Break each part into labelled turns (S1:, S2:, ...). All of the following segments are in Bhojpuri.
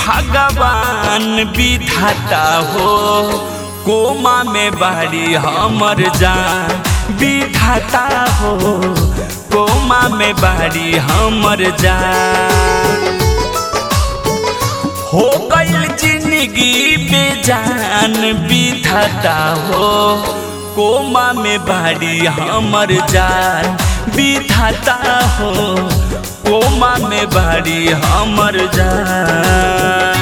S1: भगवान विधाता हो कोमा में बाड़ी हमर जान विधाता हो कोमा में बाड़ी हमर जान हो गईल जिंदगी बेजान विधाता हो कोमा में बाड़ी हमर जान विधाता हो कोमा में बाड़ी हमर जान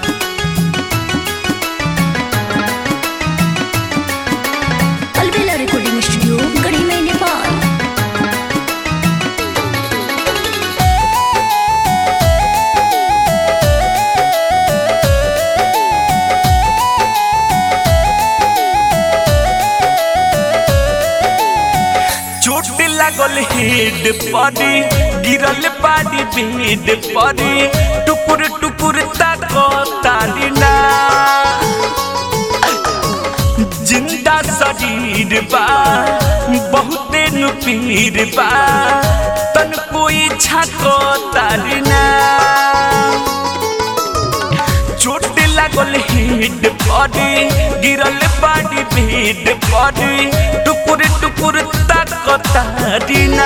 S2: अलबेला रिकॉर्डिंग स्टूडियो गढ़ी में नेपाल
S1: चोट लागल हेड परी गिरल बाड़ी बेड परी टुकुर टुकुर ताको तालिना जिंदा शरीर बा बहुते नुपीर बा तन कोई छाको तालिना चोट लागल हेड परी गिरल बाड़ी भेड परी टुकुर टुकुर ताकतारिना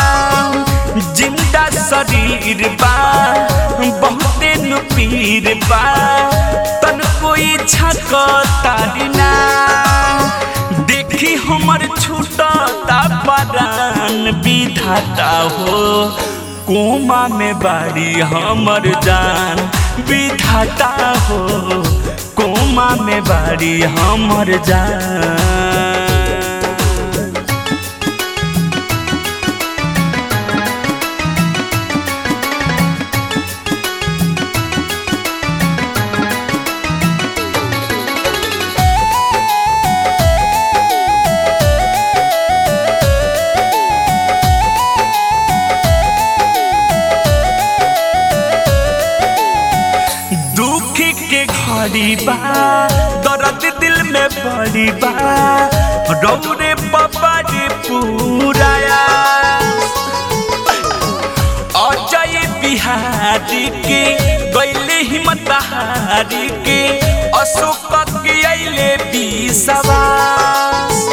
S1: जिंदा शरीर बा बहुते नुपीर बा तन कोई छकतारिना देखी हमर छूटता परान विधाता हो कोमा में बाड़ी हमर जान विधाता हो कोमा में बाड़ी हमर जान दुख के घड़ी बा दर्द दिल में बड़ी बा रौरे बाबा रे पूराया अजय बिहारी के गैले हिम्मत हारी के अशोक के अइले विश्वास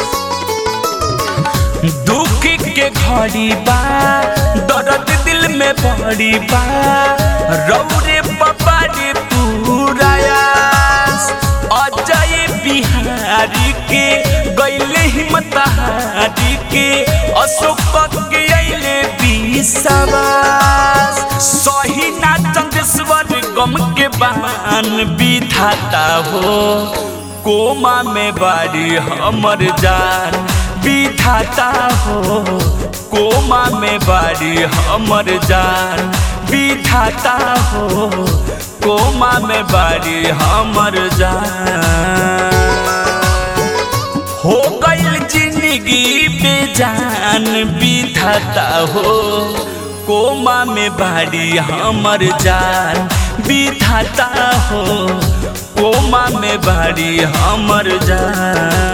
S1: दुख के घड़ी बा दर्द दिल में बड़ी बा रौरे बाबा रे पूरायास अजय बिहारी के गैले हिम्मत हारी के अशोक के अइले विश्वास सही ना चंदेश्वर गम के बहान विधाता हो कोमा में बाड़ी हमर जान विधाता हो कोमा में बाड़ी हमर जान विधाता हो कोमा में बाड़ी हमर जान हो गईल जिंदगी बेजान विधाता हो कोमा में बाड़ी हमर जान विधाता हो कोमा में बाड़ी हमर जान